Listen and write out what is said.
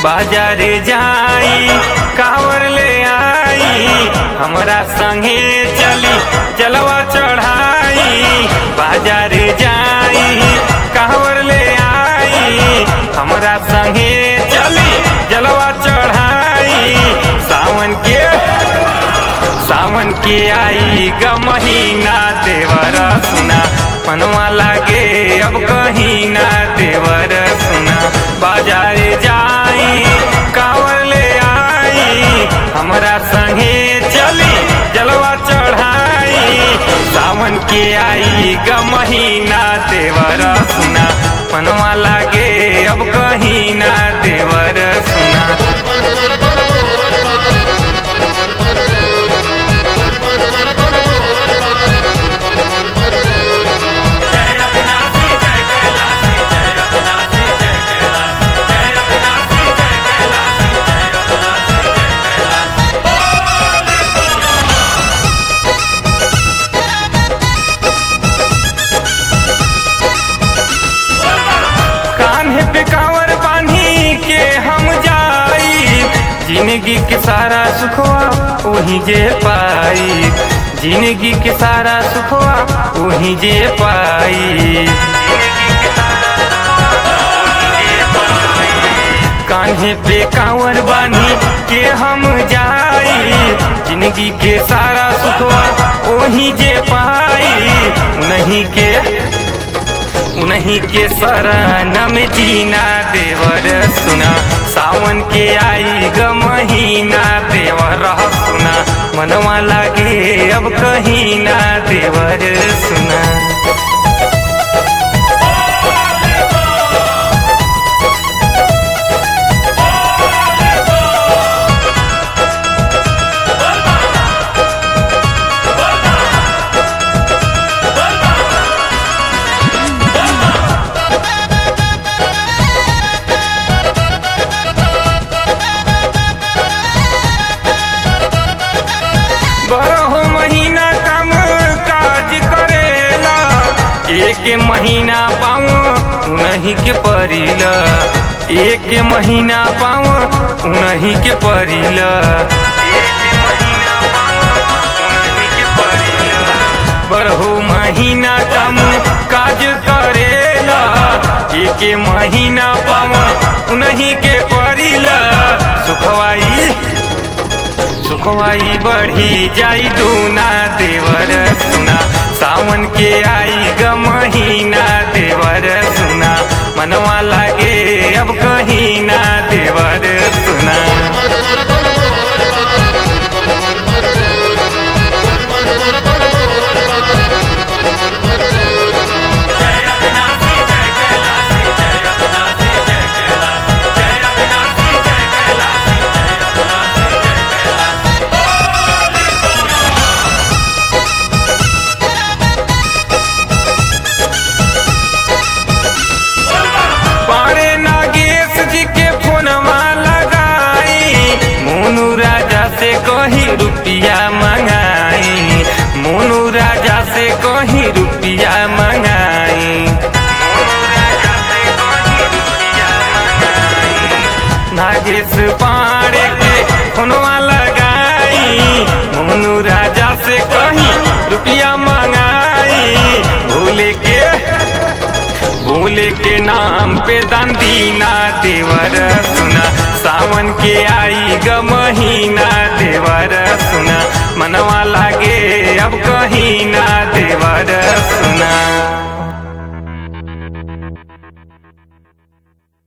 बाजारे जाई कांवर ले आई हमरा संगे चली जलवा चढ़ाई बाजारे जाई कांवर ले आई हमरा संगे चली जलवा चढ़ाई सावन के सावन के आई ग महीना देवर सुना मनवा लागे अब कहीं ना देवर सुना बाजारे जाई कांवर ले आई हमरा संगे चली जलवा चढ़ाई सावन के आई ग महीना देवर सुना मनवा लागे अब कहीं ना देवर सुना कान्हे पे कांवर बांधी के हम जाई जिंदगी के सारा सुखवा वही जे पाई जिंदगी के सारा सुखवा वही जे पाई कान्हे पे कांवर बांधी के हम जाई जिंदगी के सारा सुखवा वही जे पाई नहीं के उन्हीं के शरण में जीना देवर सुना सावन के आई ग महीना देवर सुना मनवा लागे अब कहीं ना देवर सुना बारह महीना काम काज करेला एक महीना पाऊँ उन्हीं के परिला एक महीना पाऊँ उन्हीं के परिला बारह महीना काम काज करेला एक महीना पाऊँ उन्हीं के परिला सुखवाई सुखवाई बढ़ी जाई दूना देवर सुना सावन के आई ग महीना देवर सुना मनवा लागे अब कहीं ना देवर सुना पारे नागेश जी के फोनवा लगाई मोनू राजा से कही रुपया मंगाई मोनू राजा से कही रुपया मंगाई नागेश पारे के फोनवा लगाई मोनू राजा से कही रुपया मंगाई भूले के भोले के नाम पे दंदीना देवर सुना सावन के आई ग महीना देवर सुना मनवा लागे अब कहीं ना देवर सुना